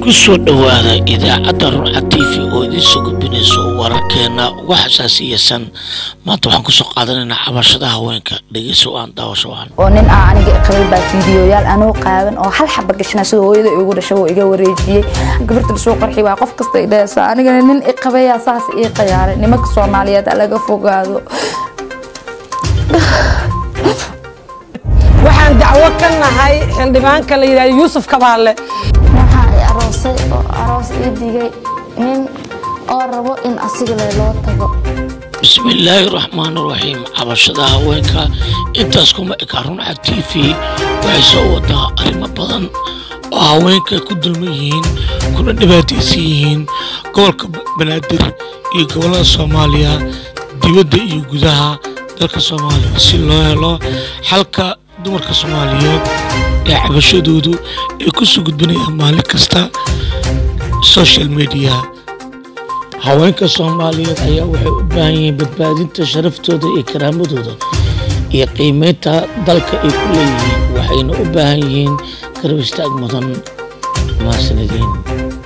ku soo dhowaada idaacadda ruuca t v oo idiin soo gudbinayso wararkeena uga xasaasiyasan maanta waxaan kusoo qaadanaynaa cabashada haweenka dhegeyso aan daawasho aan oo nin ah aniga qabay baa fiidiyoyaal anoo qaaban oo hal xaba gashana sida hooyada igu dhashay oo iga wareejiyey gabarta lasoo qarxi waa qof kasta i dhehaysa anigana nin i qabayaa saas ii qayaaray nimanka soomaaliyeed laga fogaado waxaan dacwo ka nahay xildhibaanka la yidhahdo yuusuf kabaale waxaa i aroosay oo aroos ii digay nin oo rabo in asiga le loo tago bismillaahi raxmaan raxiim cabashada haweenka intaas kuma eka runaca t v waxay soo wadaa arrimo badan oo haweenka ku dulman yihiin kuna dhibaataysan yihiin gobolka banaadir iyo gobollada soomaaliya dibadda iyo gudaha dalka soomaaliya si loo helo xalka dumarka soomaaliyeed ee cabashadoodu ay ku soo gudbinayaan maalin kasta social media haweenka soomaaliyeed ayaa waxay u baahan yihiin badbaadinta sharaftooda iyo karaamadooda iyo qiimeynta dalka ay ku leeyihiin waxayna u baahan yihiin garab istaag mudan mahadsanadiin